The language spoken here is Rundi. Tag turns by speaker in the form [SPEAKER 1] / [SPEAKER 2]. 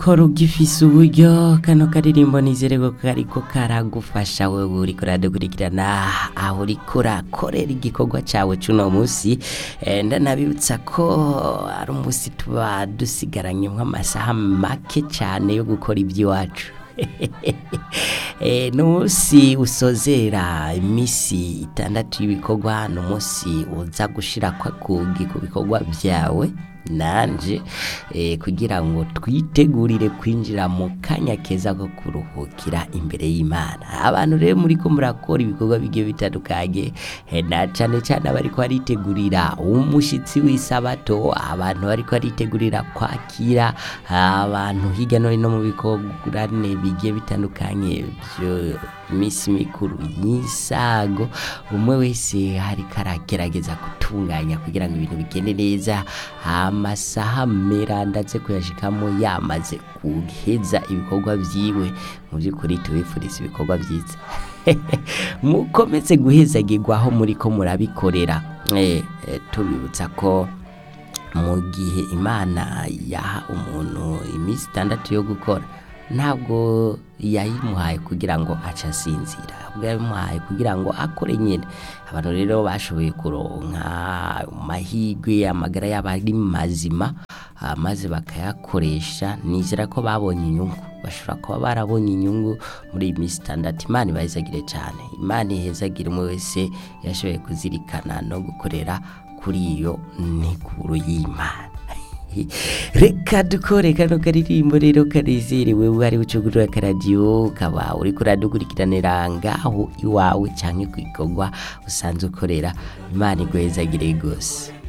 [SPEAKER 1] kora ugifise uburyo kano karirimbo nizere ko kariko karagufasha wewe uriko uradukurikirana aho uriko urakorera igikorwa cawe cuno musi Eh, ndanabibutsa ko ari umusi tuba dusigaranye nk'amasaha make cane yo gukora ivy'iwacu Eh, ni umunsi usozera imisi itandatu y'ibikorwa ni umunsi uza gushira kwakugi ku bikorwa vyawe nanje eh, kugira ngo twitegurire kwinjira mu kanya keza ko kuruhukira imbere y'imana abantu rero muriko murakora ibikorwa bigiye bitandukanye eh, na cane cane abariko baritegurira umushitsi w'isabato abantu bariko baritegurira kwakira abantu hirya no hino mu bikorane bigiye bitandukanye vyo imisi mikuru y'isago umwe wese hariko aragerageza gutunganya kugira ngo ibintu bigende neza amasaha mera ndaze kuyashikamo yamaze guheza ibikorwa vyiwe mu by'ukuri tubifuriza ibikorwa vyiza mukomeze guhezagirwa aho muriko murabikorera eh, eh, tubibutsa ko mu gihe imana yaha umuntu iminsi itandatu yo gukora ntabwo yayimuhaye kugira ngo ace asinzira ahubwo yayimuhaye kugira ngo akore nyine abantu rero bashoboye kuronka amahirwe amagara yabo ari mazima ah, maze bakayakoresha nizera ko babonye inyungu bashobora kuba barabonye inyungu muri iyi minsi itandatu imana ibahezagire cyane imana ihezagire umwe wese yashoboye kuzirikana no gukorera kuri iyo nteguro y'imana reka dukore kano karirimbo rero kanezerewe wari ucugurura akaradiyo ukaba uriko uradukurikiranira ngaho iwawe canke ku gikorwa usanzwe ukorera imana iguhezagire rwose